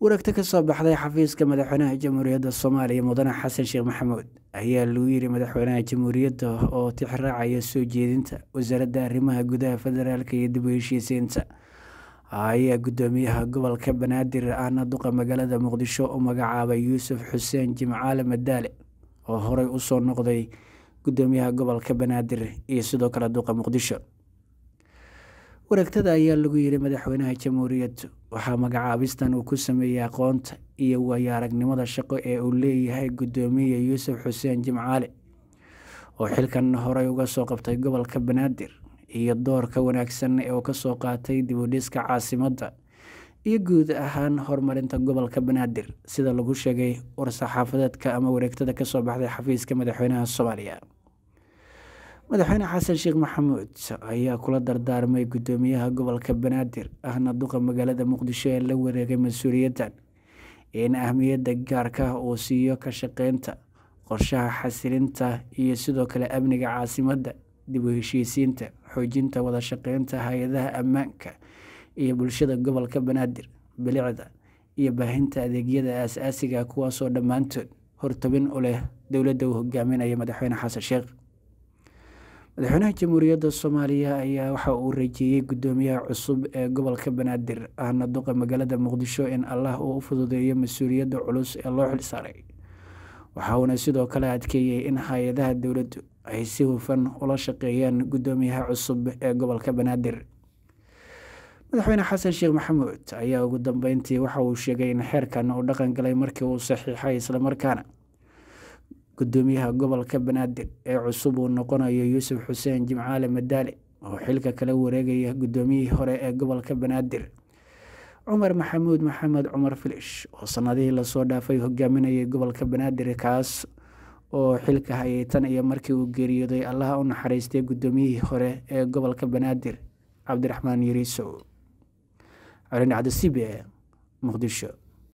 waragti ka soo baxday xafiiska madaxweynaha jamhuuriyadda soomaaliya mudane xasan sheekh maxamuud ayaa lagu yiri madaxweynaha jamhuuriyadda oo tixraacaya soo jeedinta wasaaradda arrimaha gudaha federaalk iyo dib u heshiisiinta ayaa gudoomiyaha gobolka banaadir ahna duqa magaalada muqdisho u magacaabay yuusuf xuseen jimcaale madaale oo horey usoo noqday gudoomiyaha gobolka banaadir iyo sidoo kale duqa muqdisho wareegtada ayaa lagu yiri madaxweynaha jamhuuriyaddu waxaa magacaabistan uu ku sameeyey aqoonta iyo waayo aragnimada shaqo ee uu leeyahay gudoomiye yuusuf xuseen jimcaale oo xilkan horey uga soo qabtay gobolka banaadir iyo doorka wanaagsan ee uu kasoo qaatay dib u dhiska caasimadda iyo guud ahaan horumarinta gobolka banaadir sida lagu sheegay war-saxaafadeedka ama wareegtada kasoo baxday xafiiska madaxweynaha soomaaliya madaxweyne xasan sheekh maxamuud ayaa kula dardaarmay gudoomiyaha gobolka banaadir ahna duqa magaalada muqdisho ee la wareegay mas-uuliyaddan in ahmiyadda gaarka ah uu siiyo ka shaqeynta qorshaha xasilinta iyo sidoo kale amniga caasimadda dib u heshiisiinta xoojinta wada shaqeynta hay-adaha ammaanka iyo bulshada gobolka banaadir bilicda iyo baahinta adeegyada aas-aasiga kuwaasoo dhammaantood hortabin u leh dowladda uu hogaaminaya madaxweyne xasan sheekh madaxweynaha jamhuuriyadda soomaaliya ayaa waxa uu rajeeyey gudoomiyaha cusub ee gobolka banaadir ahna duqa magaalada muqdisho in allah uu u fududeeyo mas-uuliyadda culus ee loo xilsaaray waxa uuna sidoo kale adkeeyey in hay-adaha dowladdu ay si hufan ula shaqeeyaan gudoomiyaha cusub ee gobolka banaadir madaxweyne xasan sheekh maxamuud ayaa ugu dambeyntii waxa uu sheegay in xeerkan uu dhaqan galay markii uu saxiixay islamarkaana gudoomiyaha gobolka banaadir ee cusub uu noqonayo yuusuf xuseen jimcaale madaale oo xilka kala wareegaya gudoomiyihii hore ee gobolka banaadir cumar maxamuud maxamed cumar filish oo sanadihii lasoo dhaafay hogaaminayay gobolka banaadir kaas oo xilka hayay tan iyo markii uu geeriyooday allaha u naxariistay gudoomiyihii hore ee gobolka banaadir cabdiraxmaan yariisow calin cabdisibe muqdisho